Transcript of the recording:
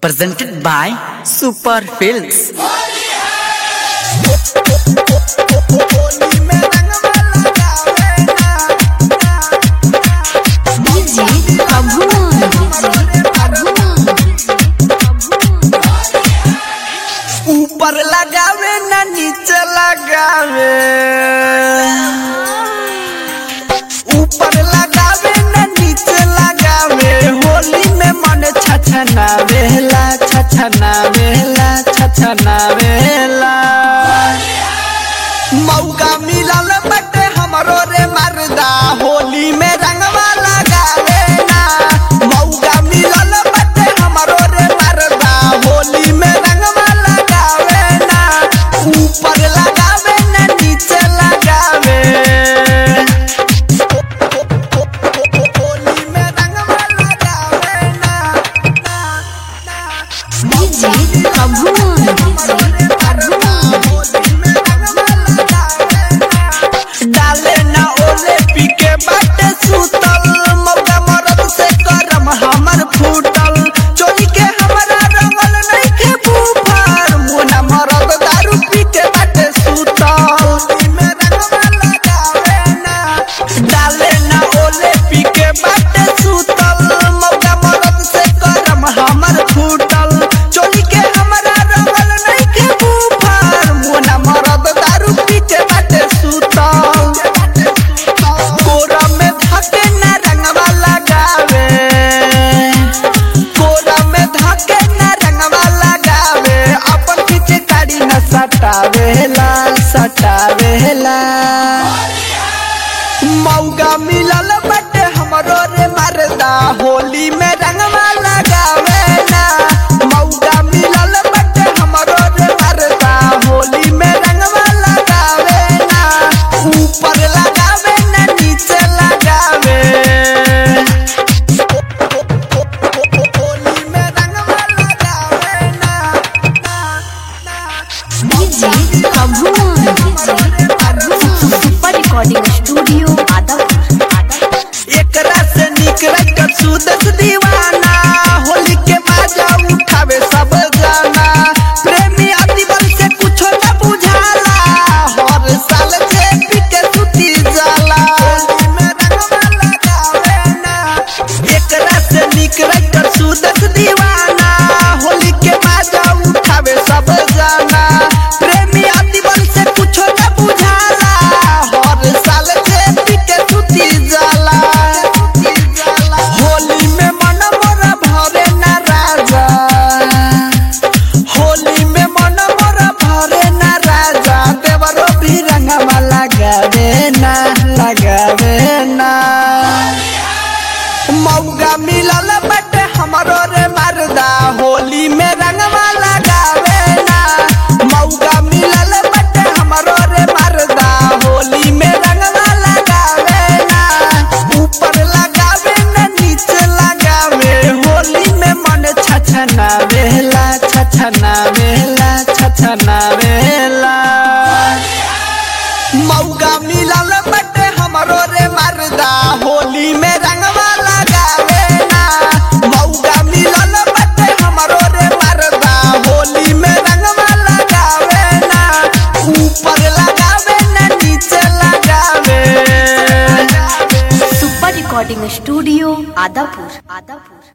presented by Super Films. DJ Abhun. ऊपर लगावे ना नीचे लगावे ऊपर लगावे ना नीचे लगावे होली में मन छछना वेला छछना वेला छछना वेला मौका मिलल बटे हमरो रे मर्दा होली में रंगवा लगावे ना मौका मिलल बटे हमरो रे मर्दा होली में रंगवा लगावे ना ऊपर लगावे ना नीचे लगावे होली में रंगवा लगावे ना DJ Abhun. डाले ना ओले पी के बाटे सुतल मौका मरद से करम हमर फूटल चोरी के हमरा रंगल नहीं के बुफर मुना मरद दारू पी के बाटे सुतल में रंगवा लगावे ना डाले ना ओले पी के बाटे सुतल मौका मरद से करम हमर फूटल चोरी के हमरा रंगल नहीं के बुफर मुना मरद दारू पी के बाटे सुतल कोरा में धके ना रंगवा लगावे कोरा में धके ना रंगवा लगावे अपन पीछे गाड़ी न सटावेला सटावेला मौका मिलल बटे हमरो रे मर्दा होली में रंगवा लगावे ना मौका मिलल बटे हमरो रे मर्दा होली में रंगवा लगावे ना ऊपर लगावे ना नीचे लगावे होली में रंगवा लगावे ना DJ Abhun. Super Recording Studio, Adapur. एकरा से निकल कर सुदस दीवाना होली के बाजा उठावे सब जाना प्रेमी अतिबल से कुछो न बुझाला हर साल जे पिके सुती जाला होली में रंगवा लगावे ना एकरा से निकल कर सुदस दीवाना होली के बाजा उठावे सब जाना प्रेमी अतिबल से कुछो न बुझाला हर साल जे पिके सुती जाला होली में मन मोरा भरे ना राजा होली में मन मोरा भरे ना राजा देवरो भी रंगवा लगावे ना लगावे ना मौका मिलल बटे हमरो रे मर्दा होली में रंगवा लगावे ना मौका मिलल बटे हमरो रे मर्दा होली में रंगवा लगावे ना ऊपर लगावे ना नीचे लगावे होली में मन छछना वेला छछना वेला छछना वेला मौका मिलल बटे हमरो रे मर्दा होली में रंगवा लगावे ना मौका मिलल बटे हमरो रे मर्दा होली में रंगवा लगावे ना ऊपर लगावे ना नीचे लगावे Super Recording Studio, Adapur. Adapur.